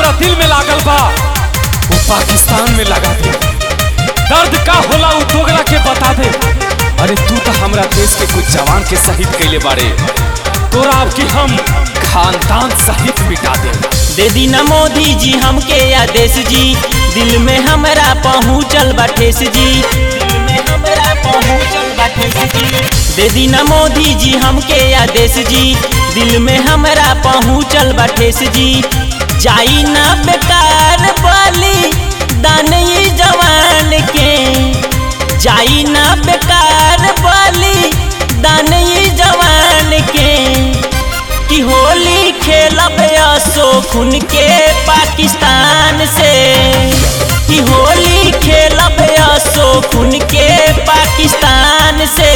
हमरा दिल में लागल बा वो पाकिस्तान में लगा दे दर्द का होला उ दोगला के बता दे अरे तू तो हमरा देश के कुछ जवान के शहीद कैले बारे तोरा अब की हम खानदान सहित मिटा दे दे दी न मोदी जी हमके आदेश जी दिल में हमरा पहुँचल बा ठेस जी दिल में हमरा पहुँचल बा ठेस जी दे दी न मोदी जी हमके आदेश जी दिल में हमरा पहुँचल बा ठेस जी जाई ना बेकार बली दान ये जवान के जाई ना बेकार बली दान ये जवान के कि होली खेलब असो खुन के पाकिस्तान से कि होली खेलब असो खुन के पाकिस्तान से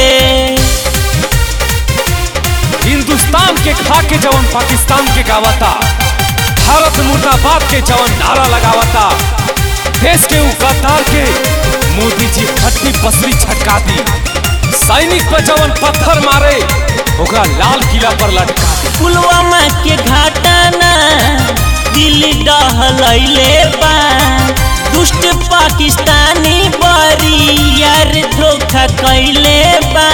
हिंदुस्तान के खा के जवन पाकिस्तान के गावता भारत मुर्दाबाद के जवन नारा लगावता देश के उ गद्दार के मोदी जी खट्टी पसरी छटका दी सैनिक पर जवन पत्थर मारे ओकरा लाल किला पर लटका दी पुलवामा के घटना दिल डहलैले बा दुष्ट पाकिस्तानी बरी यार धोखा कैले बा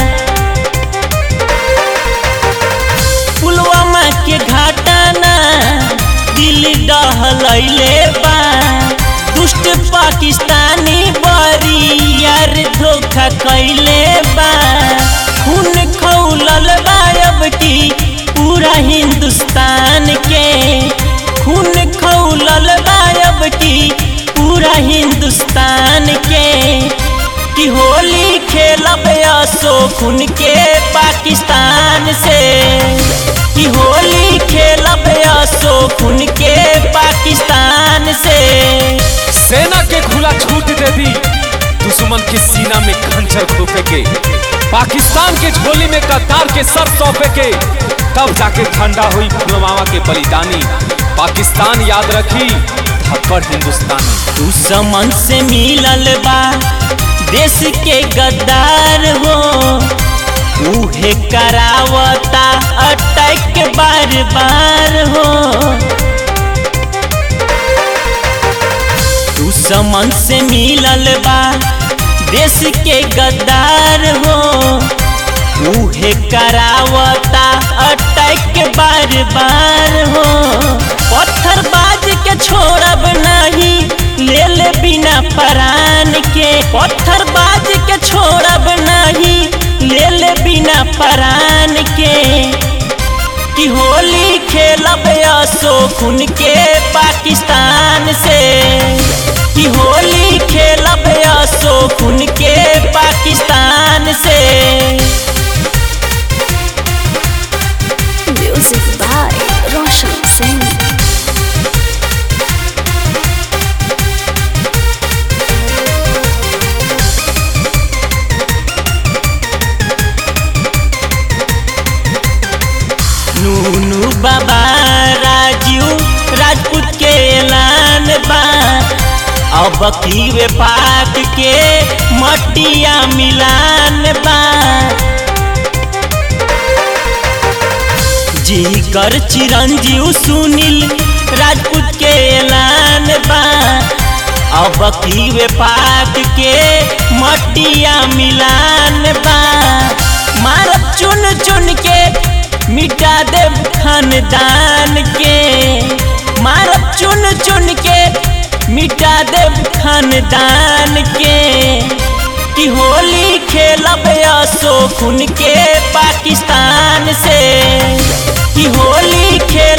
पुलवामा के घटना दिल डहलैले बा दुष्ट पाकिस्तानी बरी यार धोखा कैले बा खून खौलल बायब की पूरा हिंदुस्तान के खून खौलल बायब की पूरा हिंदुस्तान के कि होली खेलब असो खून के पाकिस्तान से कि होली खेलब असो खून के पाकिस्तान से सेना के खुला छूट दे दी दुश्मन के सीना में खंजर खोपे के पाकिस्तान के झोली में गद्दार के सर सौंपे के तब जाके ठंडा हुई पुलवामा के बलिदानी पाकिस्तान याद रखी थप्पड़ हिंदुस्तानी दुश्मन से मिलल बा देश के गद्दार हो उहे करावता अटैक बार बार हो दुश्मन से मिलल बा देश के गद्दार हो उहे करावता अटैक बार बार हो पत्थर बाज के छोड़ब नहीं ले ले बिना परान के पत्थर बाज के छोड़ब नहीं ले ले बिना परान के कि होली खेलब असो खून के पाकिस्तान से कि होली खेलब असो खून के पाकिस्तान से Music by Roshan Singh. नूनू बाबा राजू राजपूत के ऐलान बा अब की वे पाक के मटिया मिलान बा जी कर चिरंजीव सुनील राजपूत के ऐलान बा अब की वे पाक के मटिया मिलान बा मारब चुन चुन के मिटा दे खानदान के मारब चुन चुन के मिटा दे खानदान के कि होली खेलब असो खून के पाकिस्तान से कि होली खेल